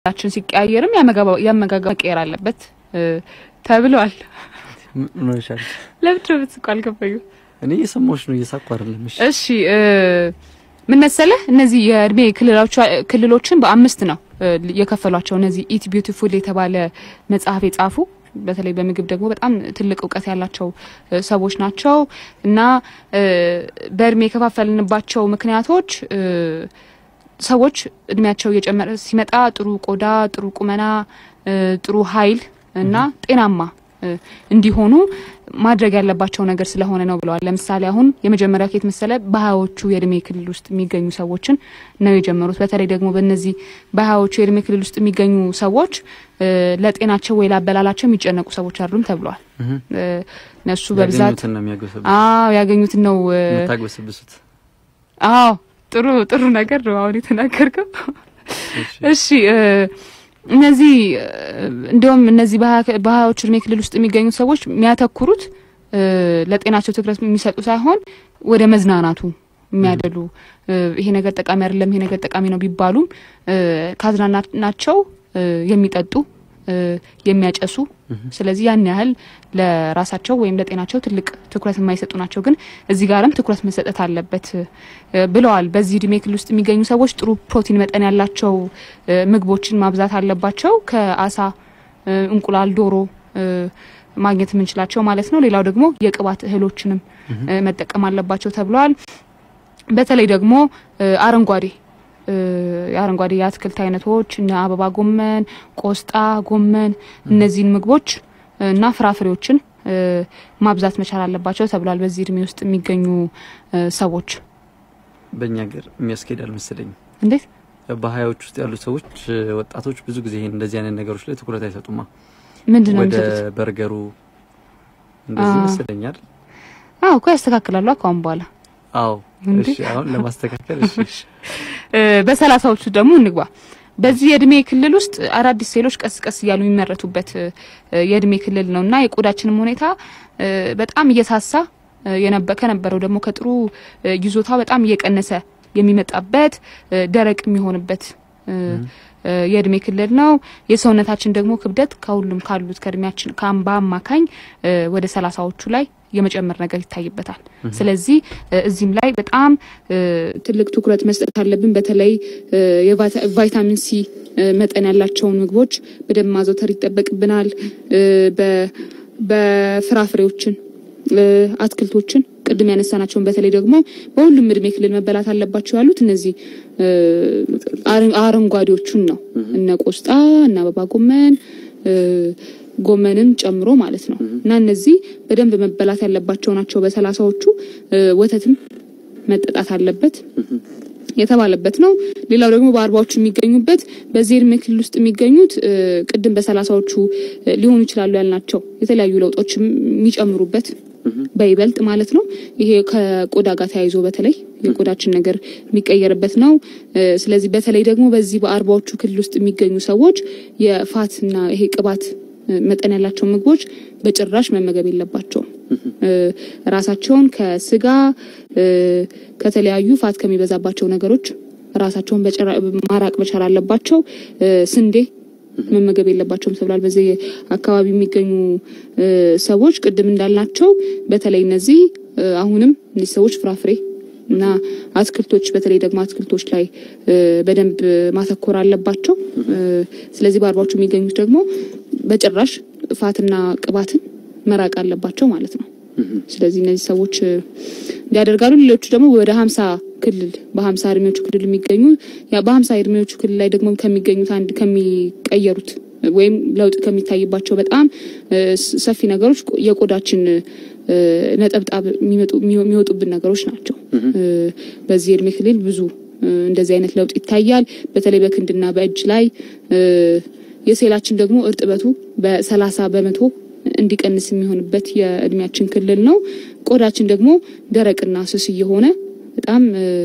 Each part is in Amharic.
ችን ሲቀያየርም የአመጋገብ መቀየር አለበት ተብሏል። ምን ሆነሻል? ለምንድን ነው የምትስቁ? አልገባኝም። እኔ እየሰማሁሽ ነው፣ እየሳኩ አይደለም። እሺ እሺ ምን መሰለህ፣ እነዚህ የእድሜ ክልሎችን በአምስት ነው የከፈሏቸው። እነዚህ ኢት ቢዩቲፉል የተባለ መጽሐፍ የጻፉ በተለይ በምግብ ደግሞ በጣም ትልቅ እውቀት ያላቸው ሰዎች ናቸው እና በእድሜ የከፋፈልንባቸው ምክንያቶች ሰዎች እድሜያቸው እየጨመረ ሲመጣ ጥሩ ቆዳ፣ ጥሩ ቁመና፣ ጥሩ ኃይል እና ጤናማ እንዲሆኑ ማድረግ ያለባቸው ነገር ስለሆነ ነው ብለዋል። ለምሳሌ አሁን የመጀመሪያው ኬት መሰለ በሀያዎቹ የእድሜ ክልል ውስጥ የሚገኙ ሰዎችን ነው የጀመሩት። በተለይ ደግሞ በእነዚህ በሀያዎቹ የእድሜ ክልል ውስጥ የሚገኙ ሰዎች ለጤናቸው ወይ ላበላላቸው የሚጨነቁ ሰዎች አይደሉም ተብለዋል። እነሱ በብዛት ያገኙትን ነው የሚያግበሰብሱት። አዎ ያገኙትን ነው የምታግበሰብሱት። አዎ ጥሩ ጥሩ ነገር ነው አሁን የተናገርከው። እሺ እነዚህ እንዲሁም እነዚህ በሀያዎቹ እድሜ ክልል ውስጥ የሚገኙት ሰዎች የሚያተኩሩት ለጤናቸው ትኩረት የሚሰጡ ሳይሆን ወደ መዝናናቱ የሚያደሉ ይሄ ነገር ጠቃሚ አይደለም፣ ይሄ ነገር ጠቃሚ ነው ቢባሉም ካዝናናቸው የሚጠጡ የሚያጨሱ ስለዚህ ያን ያህል ለራሳቸው ወይም ለጤናቸው ትልቅ ትኩረት የማይሰጡ ናቸው። ግን እዚህ ጋርም ትኩረት መሰጠት አለበት ብለዋል። በዚህ እድሜ ክልል ውስጥ የሚገኙ ሰዎች ጥሩ ፕሮቲን መጠን ያላቸው ምግቦችን ማብዛት አለባቸው። ከአሳ፣ እንቁላል፣ ዶሮ ማግኘት የምንችላቸው ማለት ነው። ሌላው ደግሞ የቅባት እህሎችንም መጠቀም አለባቸው ተብለዋል። በተለይ ደግሞ አረንጓዴ የአረንጓዴ የአትክልት አይነቶች እነ አበባ ጎመን፣ ቆስጣ፣ ጎመን እነዚህን ምግቦች እና ፍራፍሬዎችን ማብዛት መቻል አለባቸው ተብሏል። በዚህ እድሜ ውስጥ የሚገኙ ሰዎች በእኛ ሀገር የሚያስኬድ አልመሰለኝም። እንዴት በሀያዎች ውስጥ ያሉ ሰዎች ወጣቶች ብዙ ጊዜ ይሄን እንደዚህ አይነት ነገሮች ላይ ትኩረት አይሰጡማ። ምንድን ነው ወደ የሚሰጡት? በርገሩ እንደዚህ አዎ። ይመስለኛል። አዎ እኮ ያስተካክላሉ ከአሁን በኋላ አዎ እንዴ? እሺ፣ አሁን ለማስተካከል እሺ፣ በሰላሳዎቹ ደግሞ እንግባ። በዚህ የእድሜ ክልል ውስጥ አዳዲስ ሴሎች ቀስ ቀስ እያሉ የሚመረቱበት የእድሜ ክልል ነው እና የቆዳችንም ሁኔታ በጣም እየሳሳ የነበ ከነበረው ደግሞ ከጥሩ ይዞታ በጣም እየቀነሰ የሚመጣበት ደረቅ የሚሆንበት የእድሜ ክልል ነው። የሰውነታችን ደግሞ ክብደት ከሁሉም ካሉት ከእድሜያችን ከአምባ አማካኝ ወደ ሰላሳዎቹ ላይ የመጨመር ነገር ይታይበታል። ስለዚህ እዚህም ላይ በጣም ትልቅ ትኩረት መስጠት አለብን። በተለይ የቫይታሚን ሲ መጠን ያላቸውን ምግቦች በደንብ ማዘውተር ይጠበቅብናል። በፍራፍሬዎችን፣ አትክልቶችን ቅድም ያነሳናቸውን በተለይ ደግሞ በሁሉም እድሜ ክልል መበላት አለባቸው ያሉት እነዚህ አረንጓዴዎቹን ነው። እነ ቆስጣ እነ አበባ ጎመን ጎመንን ጨምሮ ማለት ነው እና እነዚህ በደንብ መበላት ያለባቸው ናቸው። በሰላሳዎቹ ወተትም መጠጣት አለበት የተባለበት ነው። ሌላው ደግሞ በአርባዎቹ የሚገኙበት በዚህ እድሜ ክልል ውስጥ የሚገኙት ቅድም በሰላሳዎቹ ሊሆኑ ይችላሉ ያልናቸው የተለያዩ ለውጦች የሚጨምሩበት በይበልጥ ማለት ነው። ይሄ ከቆዳ ጋር ተያይዞ በተለይ የቆዳችን ነገር የሚቀየርበት ነው። ስለዚህ በተለይ ደግሞ በዚህ በአርባዎቹ ክልል ውስጥ የሚገኙ ሰዎች የፋትና ይሄ ቅባት መጠን ያላቸው ምግቦች በጭራሽ መመገብ የለባቸውም። ራሳቸውን ከስጋ ከተለያዩ ፋት ከሚበዛባቸው ነገሮች ራሳቸውን ማራቅ መቻል አለባቸው። ስንዴ መመገብ የለባቸውም ተብሏል። በዚህ አካባቢ የሚገኙ ሰዎች ቅድም እንዳልናቸው በተለይ እነዚህ አሁንም እነዚህ ሰዎች ፍራፍሬ እና አትክልቶች በተለይ ደግሞ አትክልቶች ላይ በደንብ ማተኮር አለባቸው። ስለዚህ በአርባዎቹ የሚገኙት ደግሞ በጭራሽ ፋትና ቅባትን መራቅ አለባቸው ማለት ነው። ስለዚህ እነዚህ ሰዎች እንዲያደርጋሉ። ሌሎቹ ደግሞ ወደ ሀምሳ ክልል በሀምሳ እድሜዎቹ ክልል የሚገኙ በሀምሳ እድሜዎቹ ክልል ላይ ደግሞ ከሚገኙት አንድ ከሚቀየሩት ወይም ለውጥ ከሚታይባቸው በጣም ሰፊ ነገሮች የቆዳችን ነጠብጣብ የሚወጡብን ነገሮች ናቸው። በዚህ እድሜ ክልል ብዙ እንደዚህ አይነት ለውጥ ይታያል። በተለይ በክንድና በእጅ ላይ የሴላችን ደግሞ እርጥበቱ በሰላሳ በመቶ እንዲቀንስ የሚሆንበት የእድሜያችን ክልል ነው። ቆዳችን ደግሞ ደረቅና ስስ እየሆነ በጣም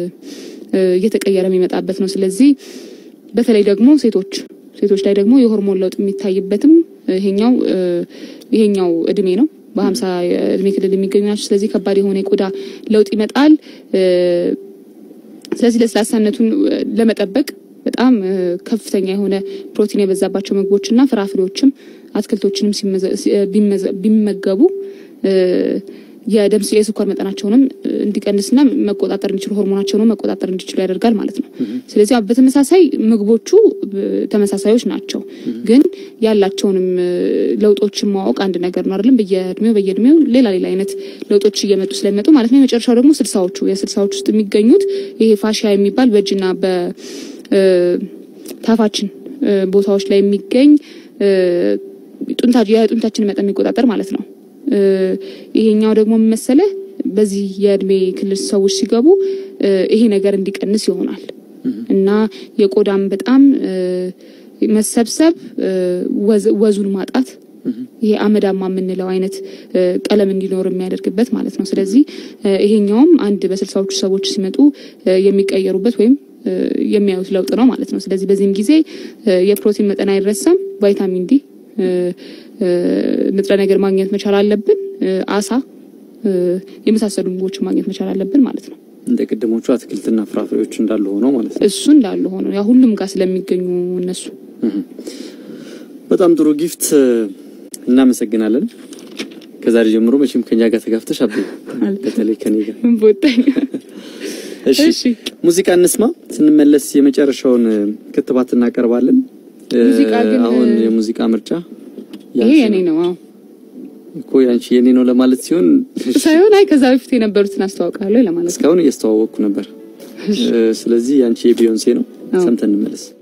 እየተቀየረ የሚመጣበት ነው። ስለዚህ በተለይ ደግሞ ሴቶች ሴቶች ላይ ደግሞ የሆርሞን ለውጥ የሚታይበትም ይሄኛው ይሄኛው እድሜ ነው። በሀምሳ እድሜ ክልል የሚገኙ ናቸው። ስለዚህ ከባድ የሆነ የቆዳ ለውጥ ይመጣል። ስለዚህ ለስላሳነቱን ለመጠበቅ በጣም ከፍተኛ የሆነ ፕሮቲን የበዛባቸው ምግቦችና ፍራፍሬዎችም አትክልቶችንም ቢመገቡ የደም የስኳር መጠናቸውንም እንዲቀንስና መቆጣጠር እንዲችሉ ሆርሞናቸውንም መቆጣጠር እንዲችሉ ያደርጋል ማለት ነው። ስለዚህ በተመሳሳይ ምግቦቹ ተመሳሳዮች ናቸው፣ ግን ያላቸውንም ለውጦችን ማወቅ አንድ ነገር ነው አይደለም። በየእድሜው በየእድሜው ሌላ ሌላ አይነት ለውጦች እየመጡ ስለሚመጡ ማለት ነው። የመጨረሻው ደግሞ ስልሳዎቹ የስልሳዎቹ ውስጥ የሚገኙት ይሄ ፋሺያ የሚባል በእጅና በታፋችን ቦታዎች ላይ የሚገኝ የጡንቻችን መጠን የሚቆጣጠር ማለት ነው። ይሄኛው ደግሞ መሰለህ በዚህ የእድሜ ክልል ሰዎች ሲገቡ ይሄ ነገር እንዲቀንስ ይሆናል እና የቆዳም በጣም መሰብሰብ፣ ወዙን ማጣት ይሄ አመዳማ የምንለው አይነት ቀለም እንዲኖር የሚያደርግበት ማለት ነው። ስለዚህ ይሄኛውም አንድ በስልሳዎቹ ሰዎች ሲመጡ የሚቀየሩበት ወይም የሚያዩት ለውጥ ነው ማለት ነው። ስለዚህ በዚህም ጊዜ የፕሮቲን መጠን አይረሳም። ቫይታሚን ዲ ንጥረ ነገር ማግኘት መቻል አለብን። አሳ የመሳሰሉ ምግቦችን ማግኘት መቻል አለብን ማለት ነው። እንደ ቅድሞቹ አትክልትና ፍራፍሬዎች እንዳሉ ሆነው ማለት ነው። እሱ እንዳሉ ሆኖ ያ ሁሉም ጋር ስለሚገኙ እነሱ በጣም ጥሩ ጊፍት፣ እናመሰግናለን። ከዛሬ ጀምሮ መቼም ከኛ ጋር ተጋፍተሽ አብ በተለይ ከኔ ጋር ቦታኝ። እሺ ሙዚቃ እንስማ። ስንመለስ የመጨረሻውን ክትባት እናቀርባለን። ሙዚቃ ግን አሁን የሙዚቃ ምርጫ ይሄ የኔ ነው። አዎ እኮ ያንቺ የኔ ነው ለማለት ሲሆን ሳይሆን አይ ከዛ በፊት የነበሩትን አስተዋውቃለሁ ለማለት ነው። እስካሁን እያስተዋወቅኩ ነበር። ስለዚህ ያንቺ የቢዮንሴ ነው። ሰምተን እንመለስ።